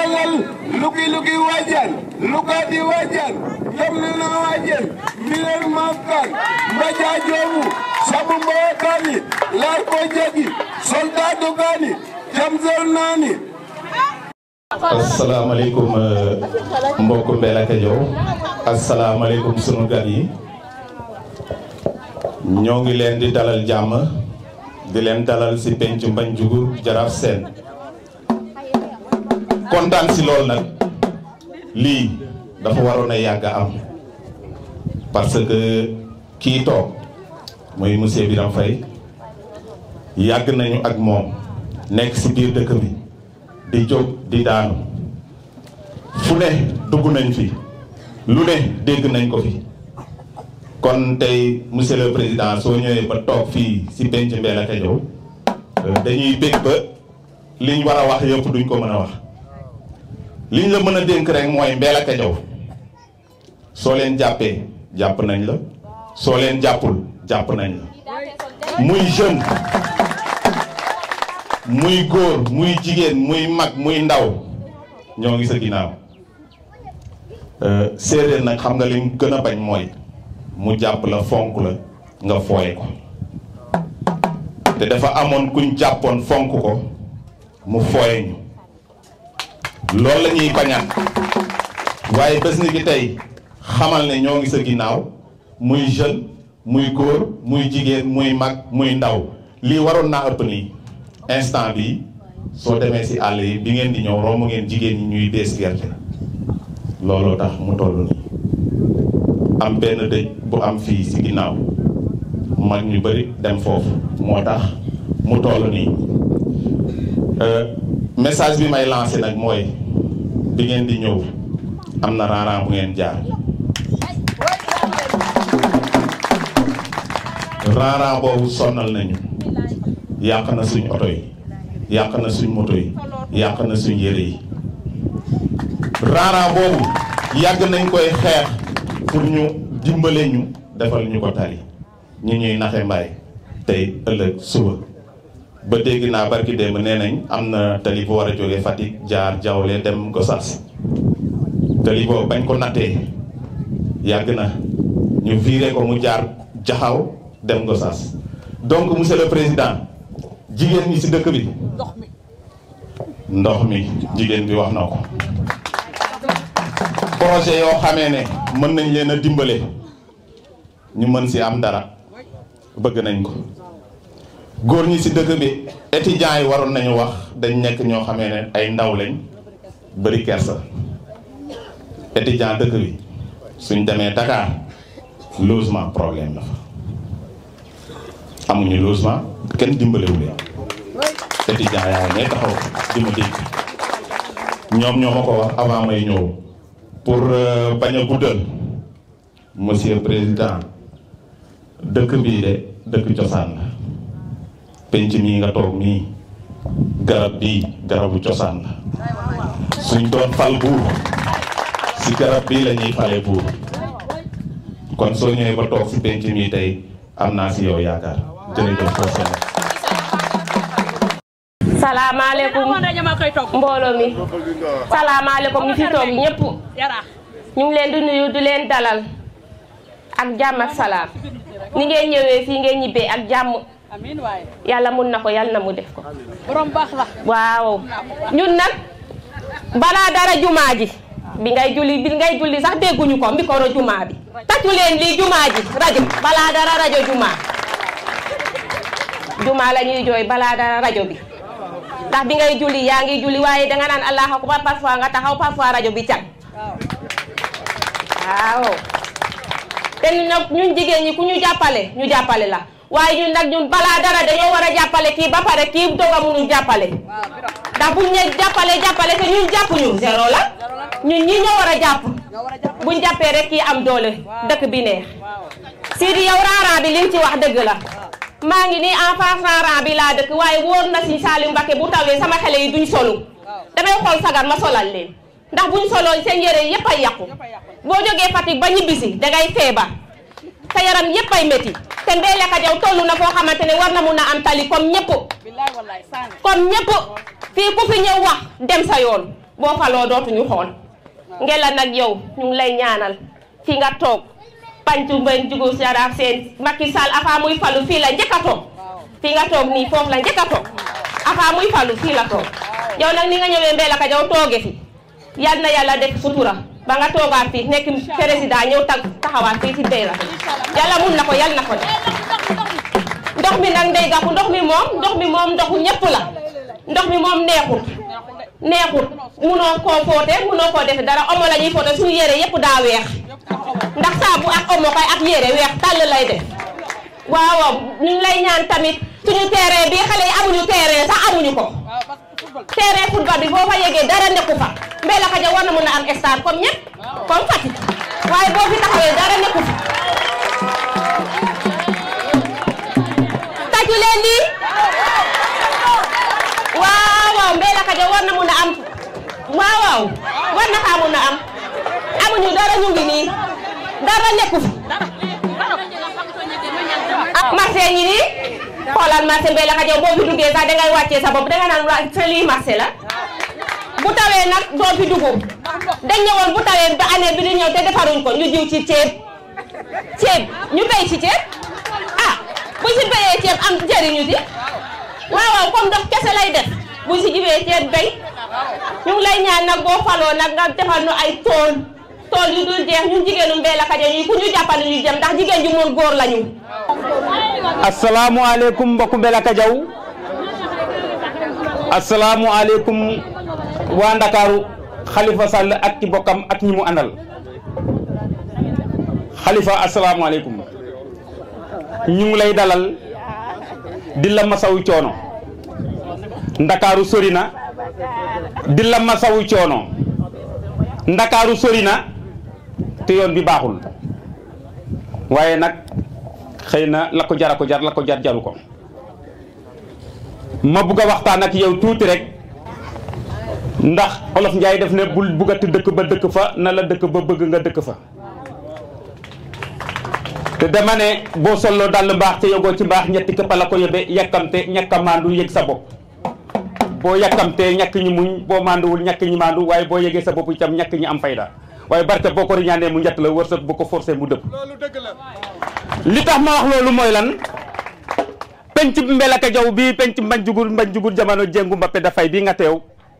ngal luki luki wajan lukati wajan jamnana wajan mbilen mafkan mbaja jomu sabu mboyo kani lar ko jagi soldado kani jamsel nani asalaamaaleykum mbokk Mbellacke Diaw asalaamaaleykum sunu gan yi ñoo ngi leen di dalal jàmm di leen dalal ci penc Mbagniougour Jaraaf Sène kontaan ci lool nag lii dafa waroon a yàgg am parce que kii toog muy monsieur Birame Faye yàgg nañu ak moom nekk ci biir dëkk bi di jóg di daanu fu ne dugg nañ fi lu ne dégg nañ ko fi kon tey monsieur le président soo ñëwee ba toog fii ci penc Mbellacke Diaw dañuy bég ba liñ war a wax yëpp duñ ko mën a wax liñ la mën a dénk rek mooy Mbellacke Diaw soo leen jàppee jàpp nañ la soo leen jàppul jàpp nañ la muy jeune muy góor muy jigéen muy mag muy ndaw ñoo ngi sa ginnaaw séeréer nag xam nga lim gën a bañ mooy mu jàpp la fonk la nga fooye ko te dafa amoon kuñ jàppoon fonk ko mu fooye ñu loolu la ñuy bañaat waaye bés ni ki tey xamal ne ñoo ngi sa ginnaaw muy jeune muy góor muy jigéen muy mag muy ndaw lii waroon naa ëpp nii instant bi soo demee ci àll yi bi ngeen di ñëw romb ngeen jigéen ñi ñuy dees gerte looloo tax mu toll nii am benn dëj bu am fii ci ginnaaw mag ñu bari dem foofu moo tax mu toll nii message bi may lancé nag mooy bi ngeen di ñëw am na raaraan bu ngeen jaar raaraan boobu sonnal nañu yàq na suñ oto yi yàq na suñ moto yi yàq na suñ yére yi raaraan boobu yàgg nañ koy xeex pour ñu dimbale ñu defal ñu ko tali ñu ñuy naxe mbaay tey ëllëg suba ba dégg naa barki démb nee nañ am na tali bu war a jógee Fatick jaar Diawle dem Gossas tali boobu bañ ko nattee yàgg na ñu viré ko mu jaar jaxaw dem Gossas donc monsieur le président jigéen ñi ci dëkk bi ndox mi jigéen bi wax na ko projet yoo xamee ne mën nañ leen a dimbale ñu mën ci am dara bëgg nañ ko góor ñi ci dëkk bi étudiants yi waroon nañu wax dañ nekk ñoo xamee ne ay ndaw lañ bari kersa étudiant dëkk bi suñ demee Dakar logement problème la fa amuñu logement kenn dimbalewu leen étudiant yaa ne taxaw di ma dégg ñoom ñoo ma ko wax avant may ñëw pour bañ a guddal monsieur président dëkk bii de dëkk cosaan la penc mii nga toog mii garab bii garabu cosaan la suñ doon fal buur si garab bii la ñuy fale buur kon soo ñëwee ba toog si penc mii tey am naa si yow yaakaar jërëjëf foofu salaamaaleykum mbooloo mi salaamaaleykum ñu fi toog ñëpp ñu ngi leen di nuyu di leen dalal ak jàmm ak salaam ni ngeen ñëwee fii ngeen ñibbee ak jàmm yàlla mun na ko yàlla na mu def ko borom baax la waaw ñun nag balaa dara jumaa ji bi ngay julli bi ngay julli sax dégguñu ko micro jumaa bi tàccu leen lii jumaa ji rajo balaa dara rajo jumaa jumaa la ñuy jooy balaa dara rajo bi ndax bi ngay julli yaa ngi julli waaye danga naan allah akbar parfois nga taxaw parfois rajo bi can waaw te ñun nag ñun jigéen ñi ku ñu jàppale ñu jàppale la waaye ñun nag ñun balaa dara dañoo war a jàppale kii ba pare kii doog a mënul jàppale ndax buñ ne jàppale jàppale te ñun jàppuñu zéro la ñun ñi ñoo war a jàpp buñ jàppee rek kii am doole dëkk bi neex Sidi yow raaraan bi liñ ci wax dëgg la maa ngi nii en face raaraan bi laa dëkk waaye wóor na si Salim Mbacké bu tawee sama xale yi duñ solu damay xool sagar ma solal leen ndax buñ soloo seen yére yépp ay yàqu boo jógee Fatick ba ñibbisi dangay feebar sa yaram yépp ay métti te Mbellacke Diaw toll na foo xamante ne war na mun a am tali comme ñëpp comme ñëpp fii ku fi ñëw wax dem sa yoon boo faloo dootuñu xool ngela nag yow ñu ngi lay ñaanal fi nga toog Bantu Mbeng jugu Jaraaf seen Macky Sall afa muy falu fii la njëkk a toog fii nga toog nii foofu la njëkk a toog afa muy falu fii la toog yow nag ni nga ñëwee Mbelakadiaw tooge fi yal na yàlla def sutura ba nga toogaat fii nekk président ñëw tag taxawaat fii ci Mbelakadiaw yàlla mun na ko yal na ko def ndox mi nag ndey gaku ndox mi moom ndox mi moom ndoxu ñëpp la ndox mi moom neexut neexut munoo koo foote munoo koo def dara omo la ñuy foote suñu yére yëpp daa weex ndax saabu ak omo kay ak yére weex tàll lay def waaw ñu ngi lay ñaan tamit suñu terrain bi xale yi amuñu terrain sax amuñu ko terrain football bi boo fa yegee dara nekku fa Mbelakadiaw war na mën a am stade comme ñëpp comme Fatick waaye boo fi taxawee dara nekku fa tàccu leen lii waaw waaw Mbelakadiaw war na mën a am waaw waaw war na kaa mën a am amuñu dara ñu ngi nii dara nekku fi marché ñi nii xoolal marché Mbelakadiaw boo fi duggee sax dangay wàccee sa bopp danga naan waa sa lii marché la bu tawee nag doo fi dugg dañ ñëwoon bu tawee ba année bi di ñëw te defaruñ ko ñu jiw ci ceeb ceeb ñu béy ci ceeb ah bu si béyee ceeb am jëriñu si waaw waaw comme ndox kese lay def bu si jiwee ceeb béy ñu ngi lay ñaan nag boo faloo nag nga defal nu ay tool tool yu dul jeex ñun jigéenu Mbelakadiaw yi ku ñu jàppale ñu jëm ndax jigéen ju mun góor lañu asalaamualeykum mbokku Mbelakadiaw asalaamualeykum waa Ndakaaru Khalifa Sall ak ci bokkam ak ñi mu àndal Khalifa asalaamualeykum ñu ngi lay dalal di la masawu coono Ndakaaru sori na di la masawu coono Ndakaaru sori na te yoon bi baaxul waaye nag xëy na la ko jar a ko jar la ko jar jaru ko ma bugg a waxtaan ak yow tuuti rek ndax olof Njaay def ne bul buggati dëkk ba dëkk fa na la dëkk ba bëgg nga dëkk fa te dama ne boo solloo dal mbaax te yogoo ci mbaax ñetti këpp la ko yóbbe yàkkamte ñàkk a maandu yëg sa bopp boo yàkkamtee ñàkk ñi muñ boo maanduwul ñàkk ñi maandu waaye boo yëgee sa bopp itam ñàkk ñi am fayda waaye barke boo ko riñaanee mu njett la wërsëg bu ko forcé mu dëpp li tax ma wax loolu mooy lan penc Mbelakadiaw bii penc mbañ jugur mbañ jugur jamono jéngu Mbappé dafay bii nga teew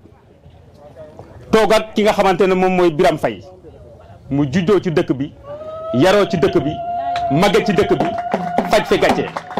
toog ak ki nga xamante ne moom mooy Biram Fay mu juddoo ci dëkk bi yaroo ci dëkk bi màgge ci dëkk bi faj fi gàcce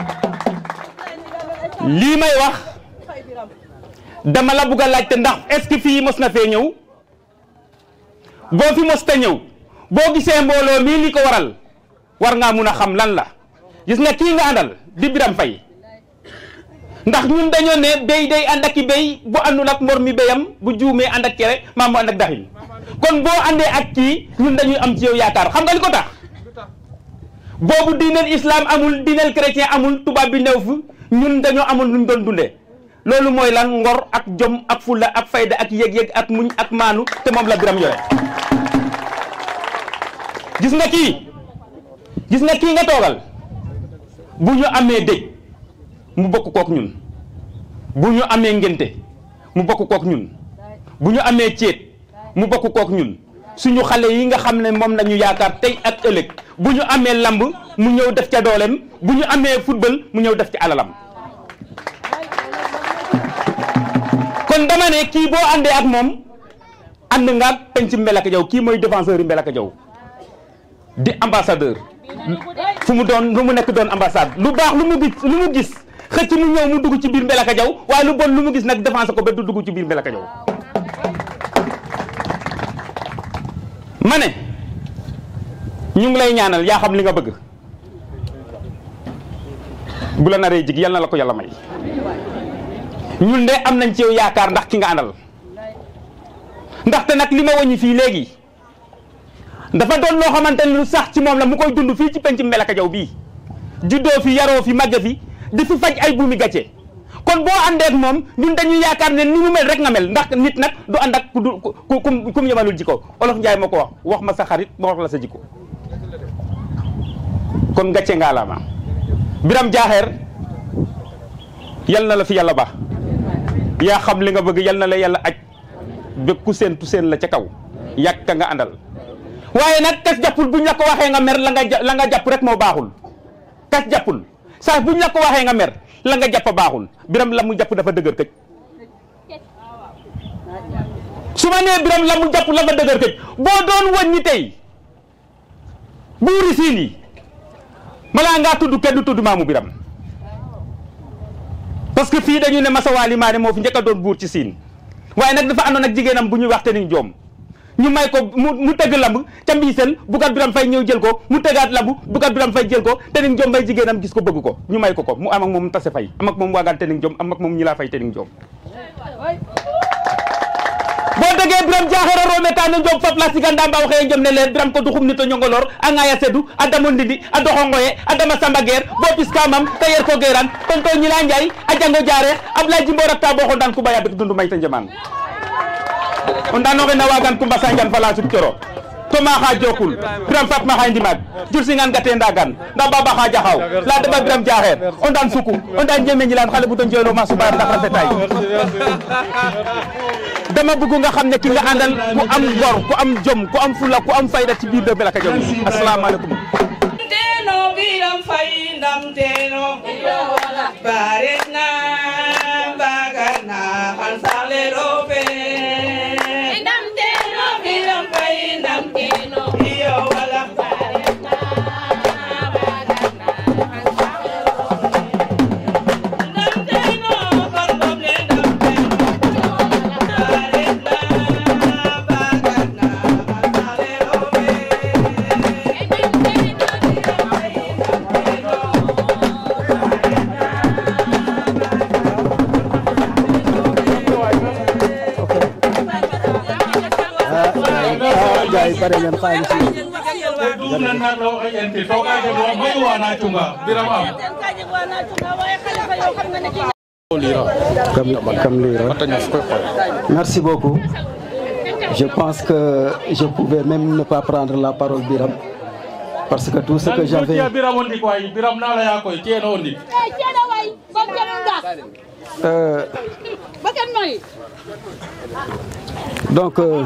lii may wax dama la bugg a laajte ndax est-ce que fii mos na fee ñëw boo fi mos ta ñëw boo gisee mbooloo mii li ko waral war ngaa mun a xam lan la gis nga kii nga àndal di Biram Fay ndax ñun dañoo ne béy day ànd ak i béy bu àndul ak mbor mi béyam bu juumee ànd ak cere maam mu ànd ak daxin kon boo àndee ak kii ñun dañuy am ci yow yaakaar xam nga li ko tax boobu diineel islam amul diineel chrétien amul tubaab bi new fi ñun dañoo amul luñ doon dundee loolu mooy lan ngor ak jom ak fulla ak fayda ak yëg-yëg ak muñ ak maanu te moom la Biram yore gis nga kii gis nga kii nga toogal bu ñu amee dëj mu bokk kook ñun bu ñu amee ngénte mu bokk kook ñun bu ñu amee céet mu bokk kook ñun suñu xale yi nga xam ne moom la ñu yaakaar tey ak ëllëg bu ñu amee lamb mu ñëw def ca dooleem bu ñu amee football mu ñëw def ci alalam kon dama ne kii boo àndee ak moom ànd nga ak penc Mbelakadiaw kii mooy défenseur yi Mbelakadiaw di ambassadeur fu mu doon lu mu nekk doon ambassade lu baax lu mu gis lu mu gis xëcc mu ñëw mu dugg ci biir Mbelakadiaw waaye lu bon lu mu gis nag défensé ko ba du dugg ci biir Mbelakadiaw ma ne ñu ngi lay ñaanal yaa xam li nga bëgg bu la naree jig yal na la ko yàlla may ñun de am nañ ci yow yaakaar ndax ki nga àndal ndaxte nag li ma wàññi fii léegi dafa doon loo xamante ne lu sax ci moom la mu koy dund fii ci penc Mbelakadiaw bii juddoo fi yaroo fi màgge fi di fi faj ay buumi gàcce kon boo àndee ak moom ñun dañuy yaakaar ne ni mu mel rek nga mel ndax nit nag du ànd ak ku du ku ku ku mu yemalul jikko olof Njaay ma ko wax wax ma sa xarit ma wax la sa jikko kon gàcce ngaa la ma Biram Jaaxeer yal na la fi yàlla ba yaa xam li nga bëgg yal na la yàlla aj bépp ku séentu seen la ca kaw yàgg ka nga àndal waaye nag kas jàppul buñ la ko waxee nga mer la nga ja- la nga jàpp rek moo baaxul kas jàppul saa buñ la ko waxee nga mer la nga jàpp baaxul biram la mu jàpp dafa dëgër këj su ma nee biram la mu jàpp la nga dëgër këj boo doon wëñ ñi tey buuri siin yi malaa ngaa tudd kenn du tudd maamu biram parce que fii dañu ne masawaali maa ne moo fi njëkk a doon buur ci siin waaye nag dafa àndoon ak jigéenam bu ñuy wax te ni joom ñu may ko mu mu tëgg lamb ca mbiiseen bukat biram fay ñëw jël ko mu tëggaat lamb bukat biram fay jël ko te ni joom may jigéenam gis ko bëgg ko ñu may ko ko mu am ak moom tase fay am ak moom waagaan te ni joom am ak moom ñi laa fay te ni joom boo dëggee biram jaaxeera roome taane njom fap la siganda mba waxee njom ne leen biram ko duxum nito ñongolor a ŋaya sedu a damo ndindi a doxongoye a dama samba geer bo pis kamam te yer ko geeran tonto ñila njaay a jango jaare ablaye jimbo rakta bo xondan kumba yabik dundu may ta njemaan o ndanoxe na wagan kumba sanjan fala sut coro to ma xa jokul biram fap ma xa ndimaag jur singan gate ndagan nda baba xa jaxaw la deɓa biram jaxeer o ndan suku o ndan jeme ñilan xale bu to njoylo ma subar ndax rafetay dama bëgg nga xam ne ki nga àndal ku am ngor ku am jom ku am fula ku am fayda ci biir dëkk bi la ka jom asalaamaaleykum Teno biram fay ndam teno Baretna bagarna hansale rope Ndam teno biram fay ndam teno Iyo wala Ndam teno barbam le ndam teno Baretna bagarna hansale rope jaay bare ngeen xaalis yi ɗum nan nan ɗo o ƴenti to kake ɗo moy wana cunga biram am comme comme lii rek merci beaucoup je pense que je pouvais même ne pas prendre la parole Biram parce que tout ce que j'avais a biram o ndik way biram na leya koy kene o ndik euh, donc euh,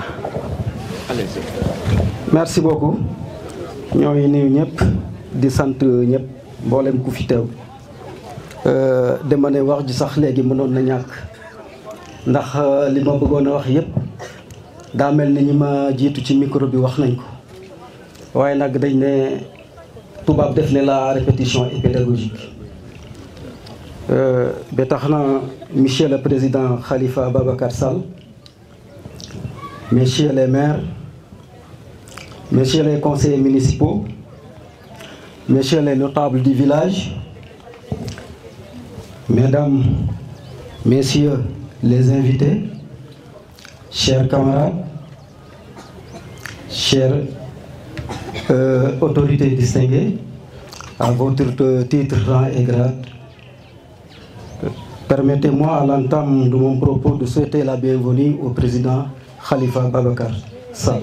merci beaucoup ñoo ngi nuyu ñëpp di sant ñëpp mboolem ku fi teew Euh, dama ne wax ji sax léegi mënoon na ñàkk ndax euh, li ma bëggoon a wax yëpp daa mel ni ñi ma jiitu ci micro bi wax nañ ko waaye nag dañ ne tubaab def ne la répétition est pédagogique Euh, ba tax na monsieur le président Khalifa Babacar Sall messieurs les maires messieurs les conseillers municipaux messieurs les notables du village mesdames messieurs les invités chers camarades chères euh, autorités distinguées à votre euh, titre, rang et grade Permettez-moi à l'entame de mon propos de souhaiter la bienvenue au président Khalifa Babacar Sall.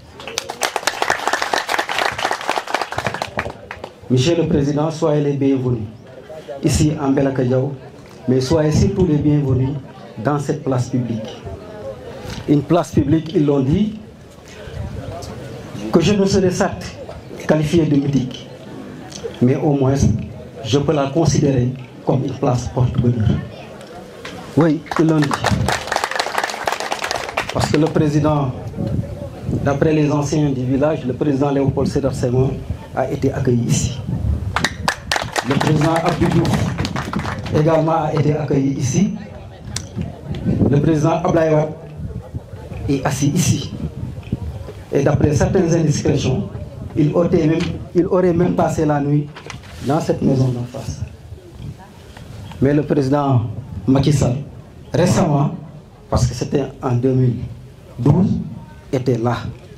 Monsieur le Président, soyez les bienvenus ici en Belakadiao, mais soyez surtout les bienvenus dans cette place publique. Une place publique, ils l'ont dit, que je ne serais certes qualifié de mythique, mais au moins je peux la considérer comme une place porte-bonheur. Oui, ils l'ont dit. Parce que le président, d'après les anciens du village, le président Léopold Sédar Senghor a été accueilli ici. Le président Abdou Diouf également a été accueilli ici. Le président Ablaye Wade est assis ici. Et d'après certaines indiscrétions, il aurait, même, il aurait même passé la nuit dans cette maison d'en face. Mais le président Macky Sall, récemment, parce que c'était en 2012, était là.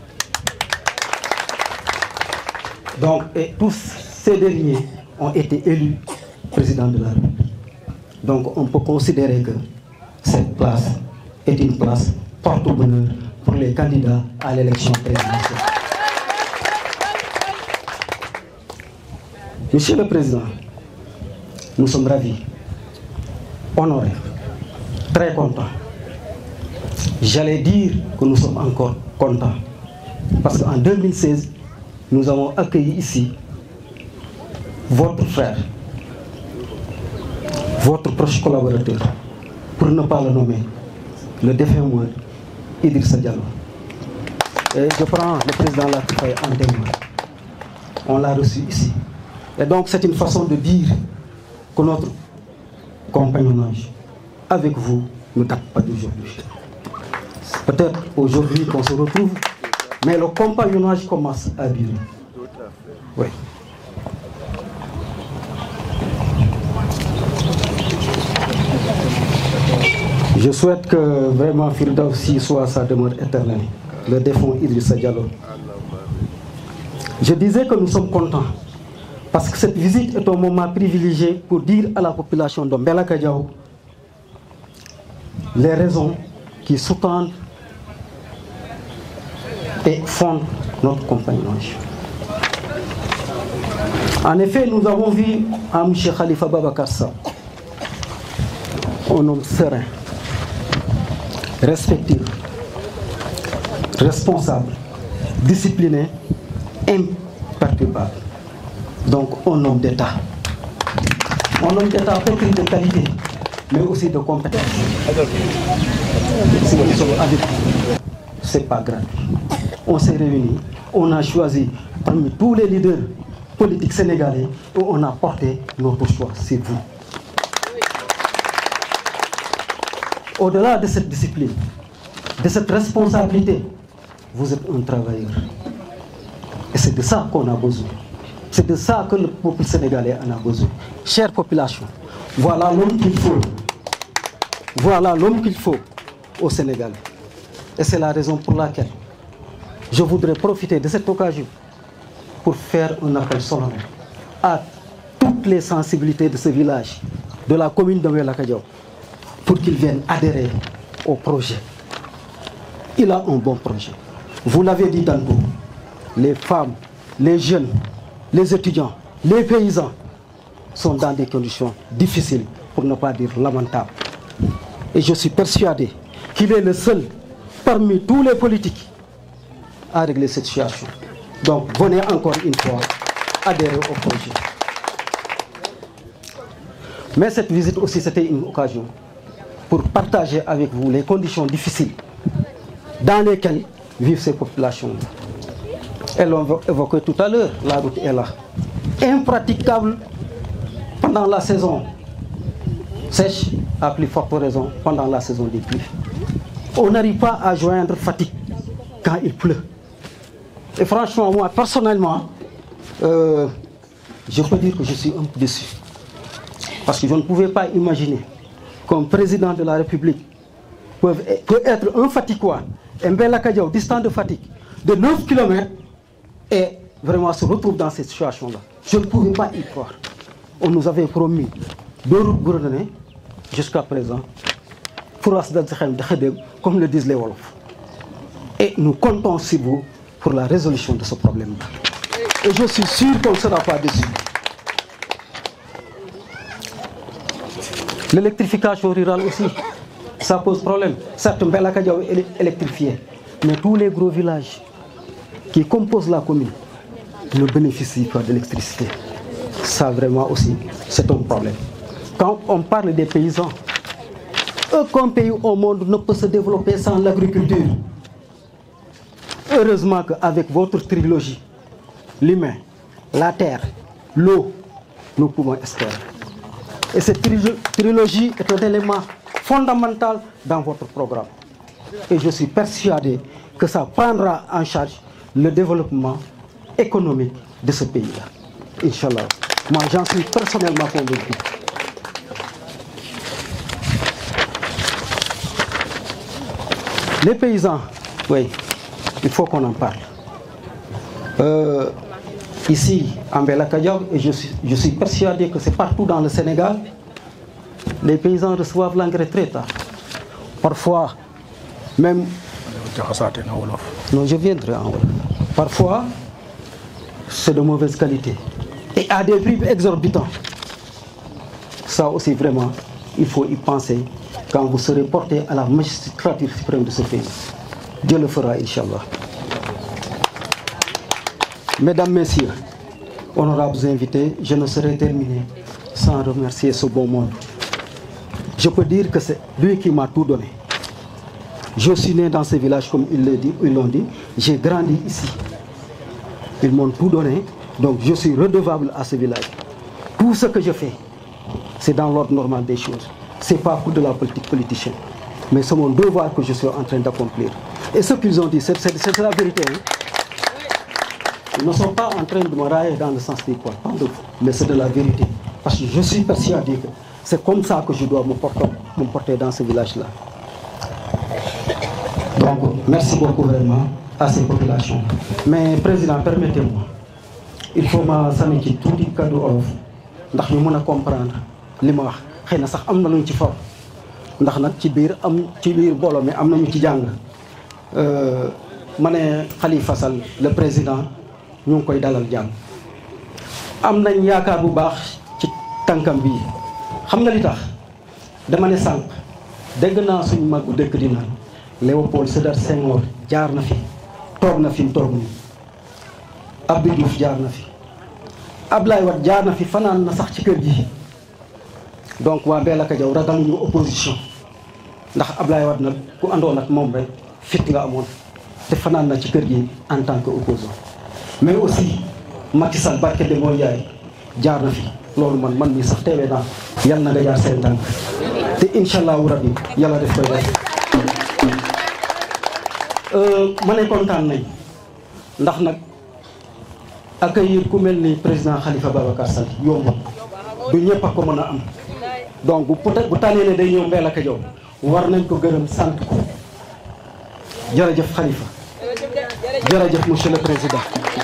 Donc, et tous ces derniers ont été élus président de la République. Donc, on peut considérer que cette place est une place porte-bonheur pour les candidats à l'élection présidentielle. Monsieur le Président, nous sommes ravis, honorés, très contents J'allais dire que nous sommes encore contents. Parce qu'en 2016, nous avons accueilli ici votre frère, votre proche collaborateur, pour ne pas le nommer, le défunt Mouad Idrissa Diallo. Et je prends le président Latifaye en témoin. On l'a reçu ici. Et donc c'est une façon de dire que notre compagnonnage avec vous ne date pas d'aujourd'hui. Peut-être aujourd'hui qu'on se retrouve, mais le compagnonnage commence à durer. Oui. Je souhaite que vraiment Firda aussi soit sa demeure éternelle, le défunt Idrissa Diallo. Je disais que nous sommes contents parce que cette visite est un moment privilégié pour dire à la population de Mbelaka Diao les raisons qui sous-tendent et fondent notre compagnonnage. En effet, nous avons vu à M. Khalifa Babakassa un homme serein, respectueux, responsable, discipliné, imperturbable. Donc un homme d'État. Un homme d'État pétri de qualité, mais aussi de compétence. Si nous sommes avec vous, c'est pas gratuit. On s'est réunis, on a choisi parmi tous les leaders politiques sénégalais et on a porté notre choix, c'est vous. Au-delà de cette discipline, de cette responsabilité, vous êtes un travailleur. Et c'est de ça qu'on a besoin. C'est de ça que le peuple sénégalais en a besoin. Chère population, voilà l'homme qu'il faut. Voilà l'homme qu'il faut au Sénégal. Et c'est la raison pour laquelle je voudrais profiter de cette occasion pour faire un appel solennel à toutes les sensibilités de ce village, de la commune de Welakadiao, pour qu'ils viennent adhérer au projet. Il a un bon projet. Vous l'avez dit tantôt, les femmes, les jeunes, les étudiants, les paysans sont dans des conditions difficiles, pour ne pas dire lamentables. Et je suis persuadé qu'il est le seul parmi tous les politiques à régler cette situation. Donc venez encore une fois adhérer au projet. Mais cette visite aussi, c'était une occasion pour partager avec vous les conditions difficiles dans lesquelles vivent ces populations. Elles l'ont évoqué tout à l'heure, la route est là. Impraticable pendant la saison sèche, à plus forte raison pendant la saison des pluies. On n'arrive pas à joindre fatigue quand il pleut. Et franchement, moi, personnellement, euh, je peux dire que je suis un peu déçu. Parce que je ne pouvais pas imaginer qu'un président de la République peut, peut être un fatiguois, un bel Kadiao, distant de fatigue, de 9 km, et vraiment se retrouve dans cette situation-là. Je ne pouvais pas y croire. On nous avait promis deux routes gourdonnées, jusqu'à présent, comme le disent les Wolofs. Et nous comptons sur vous pour la résolution de ce problème-là. Et je suis sûr qu'on ne sera pas déçu. L'électrification rurale aussi, ça pose problème. Certes, Mbelakadiao est électrifié, mais tous les gros villages qui composent la commune ne bénéficient pas d'électricité. Ça vraiment aussi, c'est un problème. Quand on parle des paysans, aucun pays au monde ne peut se développer sans l'agriculture. Heureusement qu'avec votre trilogie, l'humain, la terre, l'eau, nous pouvons espérer. Et cette trilogie est un élément fondamental dans votre programme. Et je suis persuadé que ça prendra en charge le développement économique de ce pays-là. Inch'Allah. Moi, j'en suis personnellement convaincu. Les paysans, oui, il faut qu'on en parle. Euh, ici, en Belakadiab, et je suis, je suis persuadé que c'est partout dans le Sénégal, les paysans reçoivent l'engrais très tard. Parfois, même... Non, je viendrai en Wolof. Parfois, c'est de mauvaise qualité. Et à des prix exorbitants. Ça aussi, vraiment, il faut y penser quand vous serez porté à la magistrature suprême de ce pays. Dieu le fera, Inch'Allah. Mesdames, Messieurs, honorables invités, je ne saurais terminer sans remercier ce bon monde. Je peux dire que c'est lui qui m'a tout donné. Je suis né dans ce village, comme ils l'ont dit, ils l'ont dit. J'ai grandi ici. Ils m'ont tout donné, donc je suis redevable à ce village. Tout ce que je fais, c'est dans l'ordre normal des choses. C'est pas pour de la politique politicienne. Mais c'est mon devoir que je suis en train d'accomplir. Et ce qu'ils ont dit, c'est c'est- c'est la vérité. hein. Ils ne sont pas en train de me railler dans le sens des quoi, pas de mais c'est de la vérité. Parce que je suis persuadé que c'est comme ça que je dois me porter, me porter dans ce village-là. Donc, merci beaucoup vraiment à ces populations. Mais Président, permettez-moi, il faut ma sànni ci tuuti kaddu olof ndax ñu mën a comprendre li ma wax xëy na sax am na luñ ci for ndax nag ci biir am ci biir mbooloo mi am nañu ci jàng Euh, ma ne Khalifa Sall le président ñu ngi koy dalal jàmm am nañ yaakaar bu baax ci tànkam bii xam nga li tax dama ne sànq dégg naa suñu mag bu dëkk di naan Léopold Sédar Senghor jaar na fi toog na fi mu toog nii Abdou Diouf jaar na fi Ablaye Wade jaar na fi fanaan na sax ci kër gi donc waa Mbellacke Diaw ragaluñu opposition ndax Ablaye Wade nag ku àndoon ak moom rek fit nga amoon te fanaan na ci kër gi en tant que opposant mais aussi Macky Sall barke de mooy yaay jaar na fi loolu man man mii sax teewee naa yal na nga jaar seen tànk te incha allahu rabbi yàlla def koy def ma ne kontaan nañ ndax nag accueillir ku mel ni président Khalifa Babacar Sall yomb du ñëpp a ko mën a am donc bu peut bu tànnee ne day ñëw Mbellacke Diaw war nañ ko gërëm sant ko jërëjëf Khalifa jërëjëf monsieur le président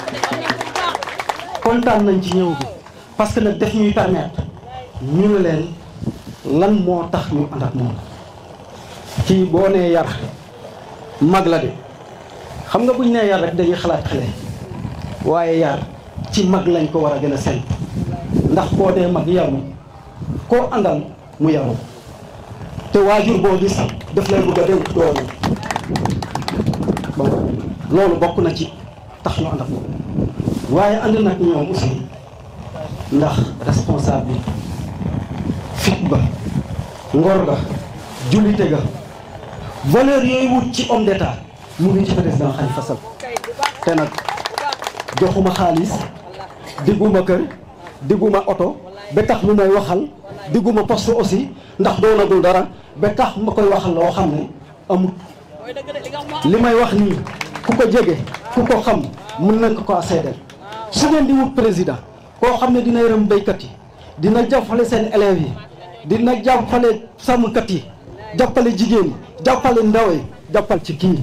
kontaan nañ ci ñëw bi parce que nag def ñuy permettre ñu ne leen lan moo tax ñu ànd ak moom kii boo nee yar mag la de xam nga buñ nee yar rek dañuy xalaat xale waaye yar ci mag lañ ko war a gën a seen ndax koo dee mag yaru koo àndal mu yaru te waajur boo gis daf lay bëgg a dénk doomu bon loolu bokk na ci tax ñu ànd ak moom waaye ànd nag ñoom aussi ndax responsable fit ba ngor ga jullite ga valeur yooyu wut ci homme d'état mu ngi ci président Khalifa Sall te nag joxuma xaalis digguma kër digguma oto ba tax lu may waxal digguma poste aussi ndax doonagul dara ba tax ma koy waxal loo xam ne amut li may wax nii ku ko jege ku ko xam mën na ko ko seedeel su ngeen di wut président koo xam ne dina yërëm béykat yi dina jàppale seen élèves yi dina jàppale sàmmkat yi jàppale jigéen yi jàppale ndaw yi jàppal ci kii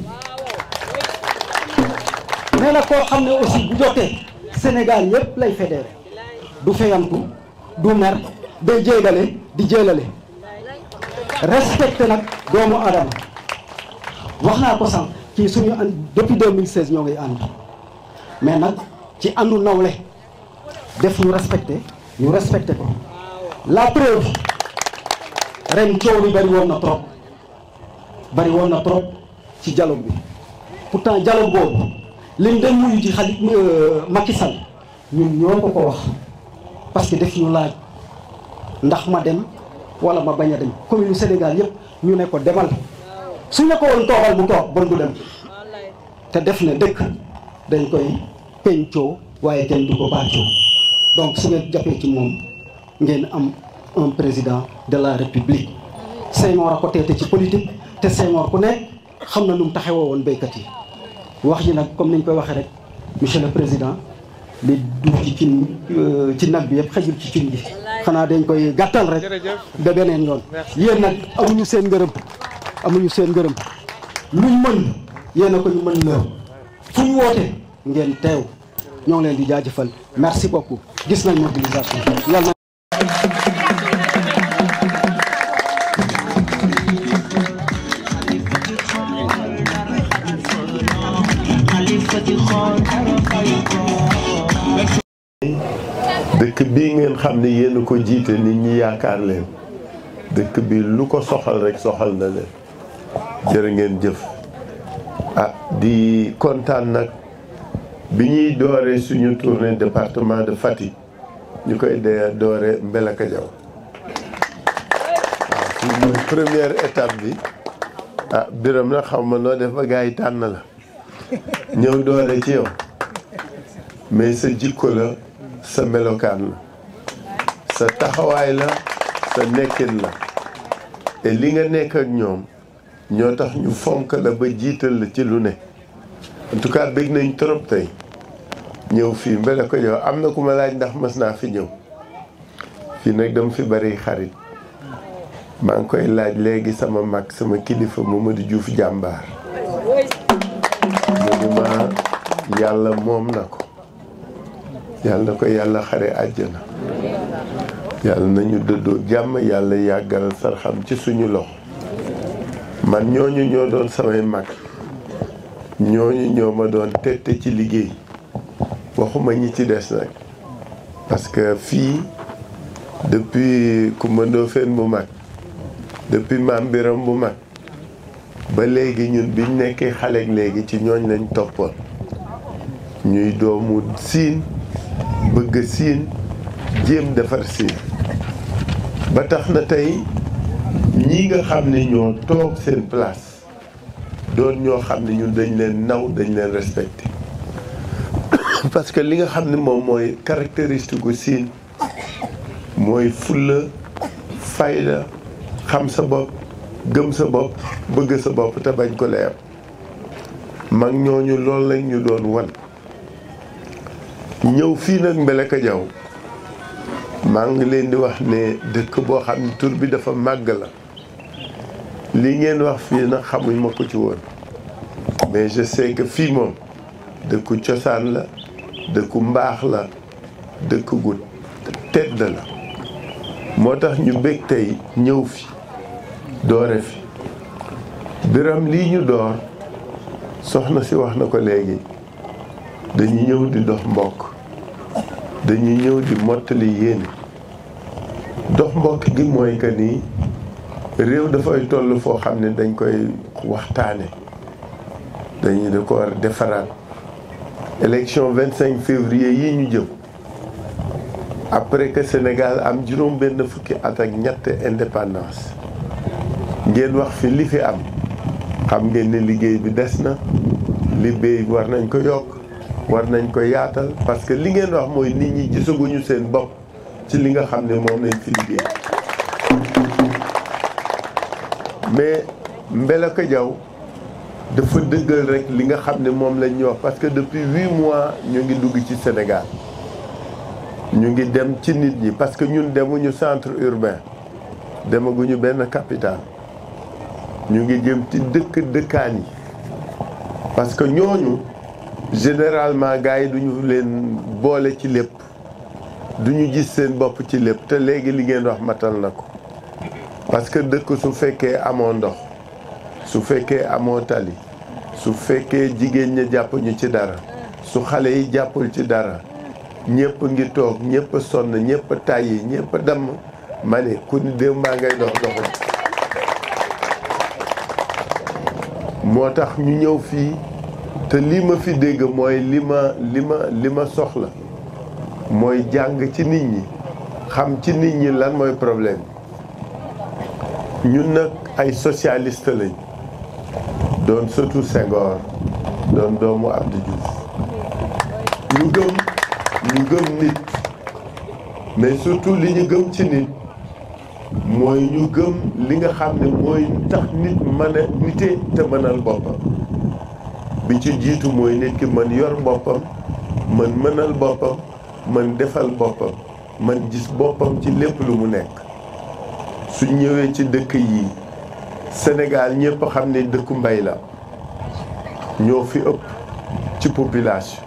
nee na koo xam ne aussi bu jotee Sénégal yëpp lay fédéré du feyantu du mer day jéegale di jéelale respecté nag doomu adama wax naa ko sànq ci suñu ànd depuis 2016 ñoo ngi ànd mais nag ci àndu nawle def ñu respecté ñu respecté ko la preuve ren coow li bari woon na trop bari woon na trop ci dialogue bi pourtant dialogue boobu liñ dem muyu ci xali Macky Sall ñun ñoo ko ko wax parce que def ñu laaj ndax ma dem wala ma bañ a dem commune Sénégal yëpp ñu ne ko demal su ñu ko woon toogal mu toog bon du dem te def ne dëkk dañ koy pencoo waaye kenn du ko bàccoo donc su ngeen jàppee ci moom ngeen am un président de la république Senghor a ko teete ci politique te Senghor ku nekk xam na nu mu taxawoo woon béykat yi wax ji nag comme niñ koy waxee rek monsieur le président li duuf ci cin ci nag bi yëpp xëjul ci cin gi xanaa dañ koy gàttal rek ba beneen yoon yéen nag amuñu seen ngërëm amuñu seen ngërëm luñ mën yéen a ko ñu mën la fu ñu woote ngeen teew ñoo ngi leen di jaajëfal merci beaucoup gis nañ mobilisation yàlla dëkk bii ngeen xam ne yéen a ko jiite nit ñi yaakaar leen dëkk bi lu ko soxal rek soxal na leen jërë ngeen jëf ah di kontaan nag bi ñuy dooree suñu tournée département de Fatick ñu koy dee doore Mbelakadiaw waaw fii mooy première étape bi ah biram na xam ma noo def ba gars yi tànn la ñëw doore ci yow mais sa jikko la sa melokaan la sa taxawaay la sa nekkin la te li nga nekk ak ñoom ñoo tax ñu fonk la ba jiital la ci lu ne en tout cas bég nañ trop tey ñëw fii mbele ko jow am na ku ma laaj ndax mës naa fi ñëw fii nag dama fi bari xarit maa ngi koy laaj léegi sama mag sama kilifa Mamadou Diouf jàmbaar mu ni ma yàlla moom na ko yàlla na ko yàlla xare àjjana yàlla nañu dëddoo jàmm yàlla yàggal sarxam ci suñu loxo man ñooñu ñoo doon samay mag ñooñu ñoo ma doon tette ci liggéey waxuma ñi ci des nag parce que fii depuis Coumba Ndoffène bu mag depuis Maam Biram bu mag ba léegi ñun biñ nekkee xale ak léegi ci ñooñ lañ toppoon ñuy doomu siin bëgg siin jéem defar siin ba tax na tey ñii nga xam ne ñoo toog seen place doon ñoo xam ne ñun dañ leen naw dañ leen respecté parce que li nga xam ne moom mooy caractéristique gu siin mooy fulla fayda xam sa bopp gëm sa bopp bëgg sa bopp te bañ ko leer mag ñooñu loolu lañ ñu doon wan ñëw fii nag Mbelakadiaw maa ngi leen di wax ne dëkk boo xam ne tur bi dafa màgg la li ngeen wax fii nag xamuñ ma ko ci woon mais je sais que fii moom dëkku cosaan la dëkku mbaax la dëkk gu tedd la moo tax ñu bég tey ñëw fi doore fi biram lii ñu door soxna si wax na ko léegi dañuy ñëw di dox mbokk dañuy ñëw di mottali yéene dox mbokk gi mooy que ni réew dafay toll foo xam ne dañ koy waxtaane dañuy da ko war defaraat élection 25 février yi ñu jëm après que Sénégal am juróom benn fukki at ak ñett indépendance ngeen wax fi li fi am xam ngeen ne liggéey bi des na liggéey war nañ ko yokk war nañ ko yaatal parce que li ngeen wax mooy nit ñi gisaguñu seen bopp ci li nga xam ne moom lañ fi liggéey mais Mbelakadiaw dafa dëggal rek li nga xam ne moom lañ ñu wax parce que depuis huit mois ñu ngi dugg ci Sénégal ñu ngi dem ci nit ñi parce que ñun demuñu centre urbain demaguñu benn capitale ñu ngi jëm ci dëkk dëkkaan yi parce que ñooñu généralement gars yi duñu leen boole ci lépp duñu gis seen bopp ci lépp te léegi li ngeen wax matal na ko parce que dëkk su fekkee amoo ndox su fekkee amoo tali su fekkee jigéen ña jàpp ñu ci dara su xale yi jàppul ci dara ñëpp ngi toog ñëpp sonn ñëpp tàyyi ñëpp damm ma ne ku ni déw maa ngay dox doxul moo tax ñu ñëw fii te li ma fi dégg mooy li ma li ma li ma soxla mooy jàng ci nit ñi xam ci nit ñi lan mooy problème ñun nag ay socialiste lañ doon surtout Senghor doon doomu Abdou Diouf ñu gëm ñu gëm nit mais surtout li ñu gëm ci nit mooy ñu gëm li nga xam ne mooy tax nit mën a nite te mënal boppam bi ci jiitu mooy nit ki mën yor boppam mën mënal boppam mën defal boppam mën gis boppam ci lépp lu mu nekk su ñëwee ci dëkk yi Sénégal ñëpp xam ne dëkku mbay la ñoo fi ëpp ci population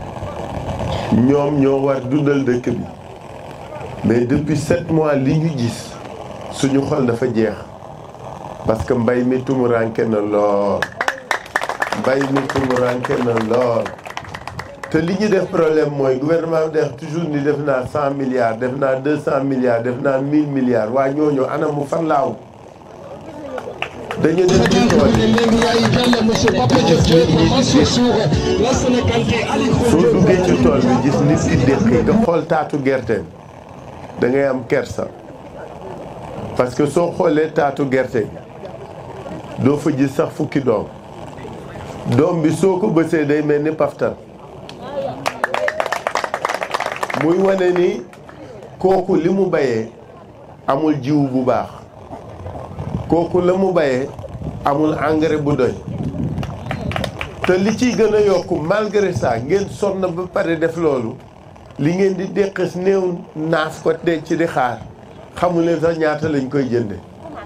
ñoom ñoo war dundal dëkk bi mais depuis sept mois li ñu gis suñu xol dafa jeex parce que mbay mi tumuranke na lool mbay mi tumuranke na lool te li ñu def problème mooy gouvernement bi def toujours ni def naa cent milliards def naa deux cent milliards def naa mille milliards waa ñooñu ana mu fan laaw dañu dem ci tool yi soo duggee ci tool bi gis nit ki déqi nga xool taatu gerte da ngay am kersa parce que soo xoolee taatu gerte doo fa gis sax fukki doom doom bi soo ko bësee day mel ni paftan muy wane ni kooku li mu bayee amul jiw bu baax kooku la mu bayee amul engrais bu doy te li ciy gën a yokk malgré ça ngeen sonn ba pare def loolu li ngeen di déqis néew naaf ko denc ci di xaar xamu leen sax ñaata lañ koy jënde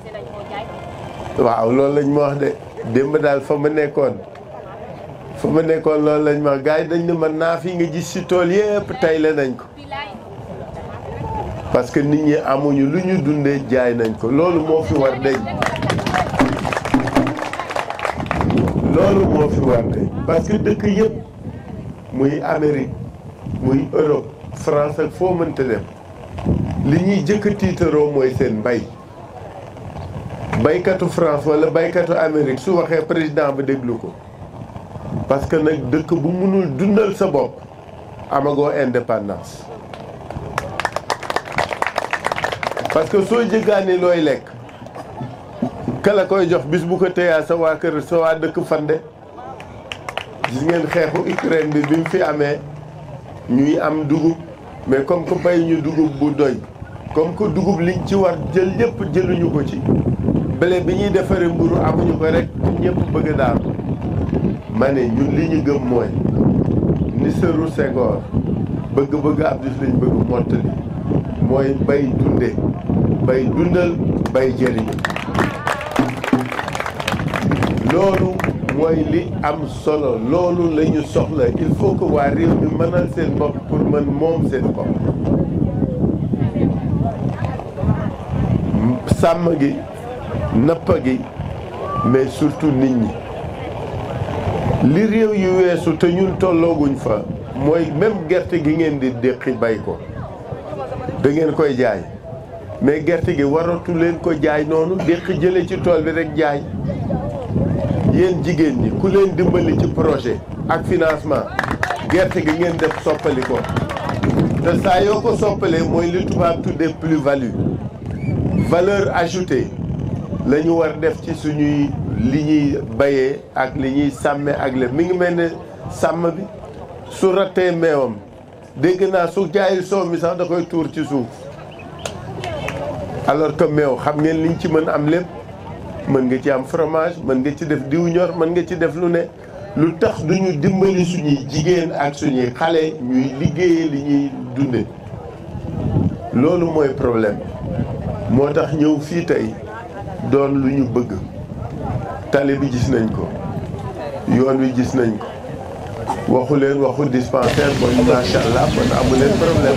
waaw loolu lañ ma wax de démb daal fa ma nekkoon fa ma nekkoon loolu lañ ma gars yi dañ ne ma naaf yi nga gis ci tool yépp tey la nañ ko parce que nit ñi amuñu lu ñu dundee jaay nañ ko loolu moo fi war deñ loolu moo fi war deñ parce que dëkk yëpp muy Amérique muy Europe France ak foo mënta dem li ñuy jëkk tiitaroo mooy seen mbay baykatu France wala baykatu Amérique su waxee président ba déglu ko parce que nag dëkk bu mënul dundal sa bopp amagoo indépendance parce que soo jëggaani looy lekk kala koy jox bis bu ko téyaa sa waa kër sa waa dëkk fande gis ngeen xeexu Ukraine bi bi mu fi amee ñuy am dugub mais comme que bay ñu dugub bu doy comme que dugub liñ ci war jël yëpp jëluñu ko ci blé bi ñuy defaree mburu amuñu ko rek ñëpp bëgg daal ma ne ñun li ñu gëm mooy ni sëru Senghor bëgg-bëgg Abdou Diouf lañ bëgg mottali mooy bay dunde bay dundal bay jëriñu loolu mooy li am solo loolu la ñu soxla il faut que waa réew mi mënal seen bopp pour mën moom seen bopp sàmm gi nappa gi mais surtout nit ñi li réew yu weesu te ñun tollooguñ fa mooy même gerte gi ngeen di déqi bay ko da ngeen koy jaay mais gerte gi waratu leen ko jaay noonu déqi jële ci tool bi rek jaay yéen jigéen ñi ku leen dimbali ci projet ak financement gerte gi ngeen def soppali ko te saa yoo ko soppalee mooy li tubaab tuddee plus value valeur ajoutée la ñu war def ci suñuy li ñuy bayee ak li ñuy sàmme ak le mi ngi mel ne sàmm bi su rattee meewam dégg naa su jaayil soow mi sax da koy tuur ci suuf alors que meew xam ngeen liñ ci mën am lépp mën nga ci am fromage mën nga ci def diw ñor mën nga ci def lu ne lu tax duñu dimbali suñuy jigéen ak suñuy xale ñuy liggéeye li ñuy dunde loolu mooy problème moo tax ñëw fii tey doon lu ñu bëgg tali bi gis nañ ko yoon wi gis nañ ko waxu leen waxu dispensaire bon macha allah bon amu leen problème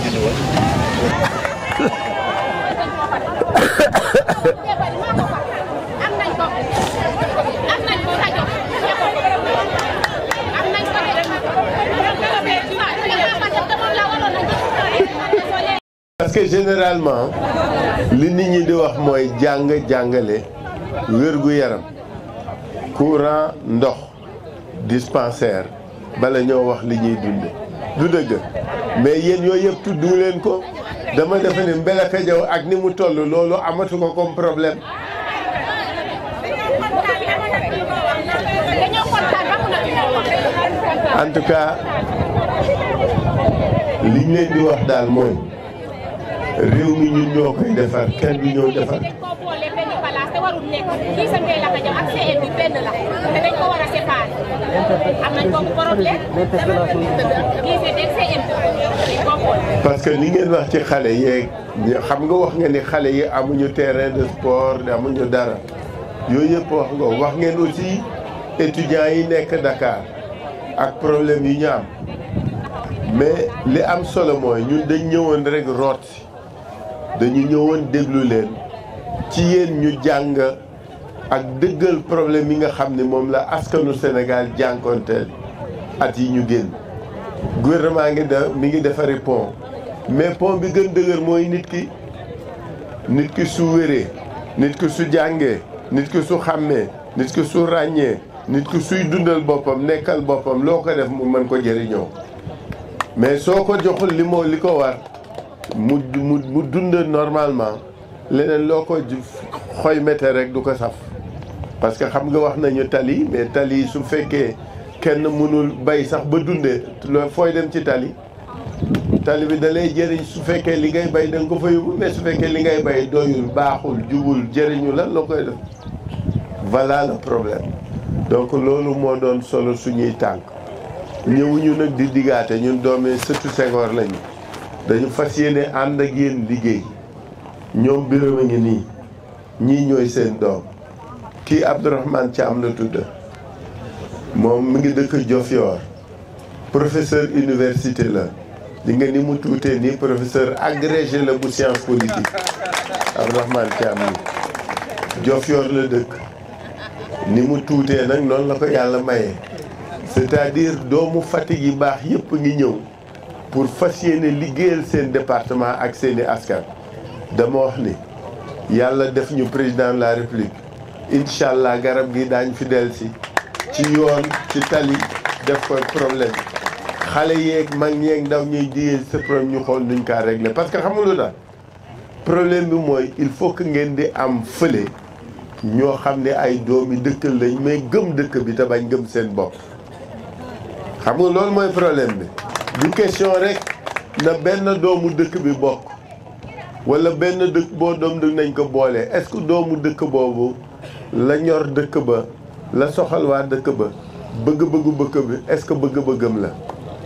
parce que généralement li nit ñi di wax mooy jàng jàngale wér-gu-yaram courant ndox dispensaire bala ñoo wax li ñuy dunde du dëgg mais yéen yooyu yëpp tuddu leen ko dama defe ne Mbelaka Jaw ak ni mu toll loolu amatu ko comme problème en tout cas liñ leen di wax daal mooy réew mi ñun ñoo koy defar kenn du ñëw defar parce que li ngeen wax ci xale yeeg xam nga wax nga ni xale yi amuñu terrain de sport amuñu dara yooyu yëpp wax nga wax ngeen aussi étudiants yi nekk Dakar ak problème yi ñu am mais li am solo mooy ñun dañ ñëwoon rek root dañu ñëwoon déglu leen ci yéen ñu jàng ak dëggal problème yi nga xam ne moom la askanu Sénégal jànkoonteel at yi ñu génn gouvernement ngi da mi ngi defari pont mais pont bi gën dëgër mooy nit ki nit ki su wéree nit ki su jàngee nit ki su xàmmee nit ki su ràññee nit ki suy dundal boppam nekkal boppam loo ko def mu mën ko jëriñoo mais soo ko joxul li moo li ko war mu mu mu dund normalement leneen loo ko xoy mete rek du ko saf parce que xam nga wax nañu tali mais tali su fekkee kenn mënul bay sax ba dundee loo fooy dem ci tali tali bi da lay jëriñ su fekkee li ngay bay da nga ko fa yóbbu mais su fekkee li ngay bay doyul baaxul jubul jëriñu lan loo koy def voilà le problème donc loolu moo doon solo suñuy tànk ñëwuñu nag di diggaate ñun doomee sëtu Senghor lañu dañu fas yéene ànd ak yéen liggéey ñoom Birame a ngi nii ñii ñooy seen doom kii Abdourahmane Thiam la tudd moom mi ngi dëkk Diofior professeur université la di nga ni mu tuutee nii professeur agrégé la bu science politique Abdourahmane Thiam ni Diofior la dëkk ni mu tuutee nag noonu la ko yàlla maye c'est-à-dire doomu Fatick yi baax yëpp ngi ñëw pour fas yéene liggéeyal seen département ak seeni askan dama wax ni yàlla def ñu président de la république incha allah garab gi daañ fi dellusi ci yoon ci tali def ko problème xale yeeg mag yeeg ndaw ñuy jigéen sa problème ñu xool nuñ kaa régler parce que xam nga lu tax problème bi mooy il faut que ngeen di am fële ñoo xam ne ay doomi dëkk lañ mais gëm dëkk bi te bañ gëm seen bopp xam nga loolu mooy problème bi du question rek na benn doomu dëkk bi bokk wala benn dëkk boo doom dëkk nañ ko boole est-ce que doomu dëkk boobu la ñor dëkk ba la soxal waa dëkk ba bëgg-bëggu bëkk bi est-ce que bëgg-bëggam la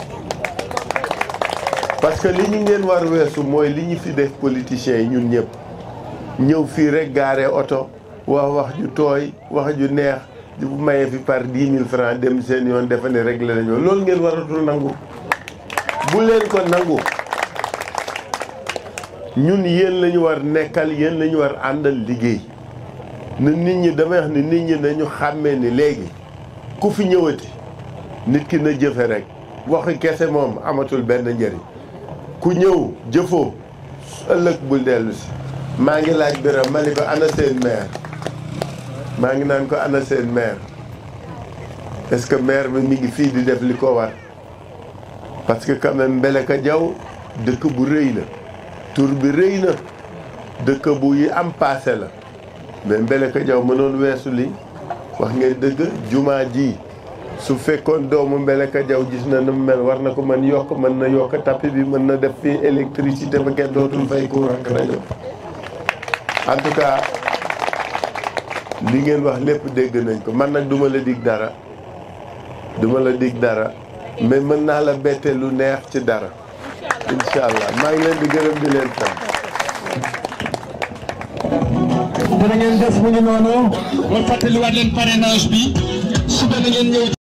parce que li ñu ngeen war weesu mooy li ñu fi def politiciens yi ñun ñëpp ñëw fii rek gaare oto wax wax ju tooy wax ju neex di maye fi par dix mille francs dem seen yoon defe ne réglé nañoo loolu ngeen waratul nangu bu leen ko nangu ñun yéen la ñu war nekkal yéen la ñu war àndal liggéey na nit ñi damay wax ni nit ñi nañu xàmmee ni léegi ku fi ñëwati nit ki na jëfe rek waxi kese moom amatul benn njëriñ ku ñëw jëfoo ëllëg bul dellu si maa ngi laaj Birame ma ni ko ana seen maire maa ngi naan ko ana seen maire est-ce que maire bi mi ngi fii di def li ko war parce que quand même Mbeleka Diaw dëkk bu rëy la tur bi rëy na dëkk bu yi am passé la mais Mbeleka Diaw mënoon weesu li wax ngeen dëgg jumaa ji su fekkoon doomu Mbeleka Diaw gis na nu mu mel war na ko mën yokk mën na yokk tapis bi mën na def fii électricité ba kenn dootul fay courant ak rajo en tout cas li ngeen wax lépp dégg nañ ko man nag duma la dig dara duma la dig dara mais mën naa la bette lu neex ci dara incha allah maa ngi leen di gërëm di leen sant. dana ngeen def mu ngi noonu ma fàttaliwaat leen parrainage bi suba na ngeen ñëw